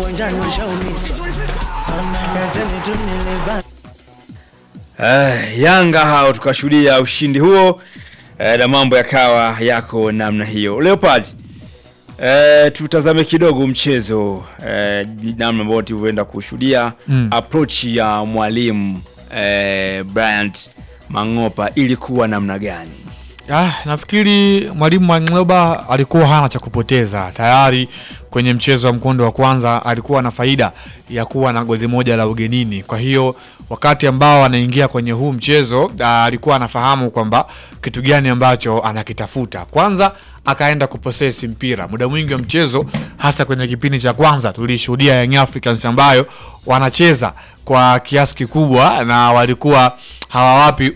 uwanjani washaumizwa sana, niacheni tu nilibaki Eh, Yanga hao tukashuhudia ushindi huo eh, na mambo yakawa yako namna hiyo. Leopard, eh, tutazame kidogo mchezo eh, namna ambao tulivyoenda kushuhudia Mm. approach ya mwalimu eh, Bryant Mang'opa ilikuwa namna gani? Ah, nafikiri mwalimu Mang'oba alikuwa hana cha kupoteza tayari kwenye mchezo wa mkondo wa kwanza alikuwa na faida ya kuwa na goli moja la ugenini. Kwa hiyo wakati ambao anaingia kwenye huu mchezo ah, alikuwa anafahamu kwamba kitu gani ambacho anakitafuta. Kwanza akaenda kuposesi mpira muda mwingi wa mchezo, hasa kwenye kipindi cha kwanza tulishuhudia Young Africans ambayo wanacheza kwa kiasi kikubwa na walikuwa hawawapi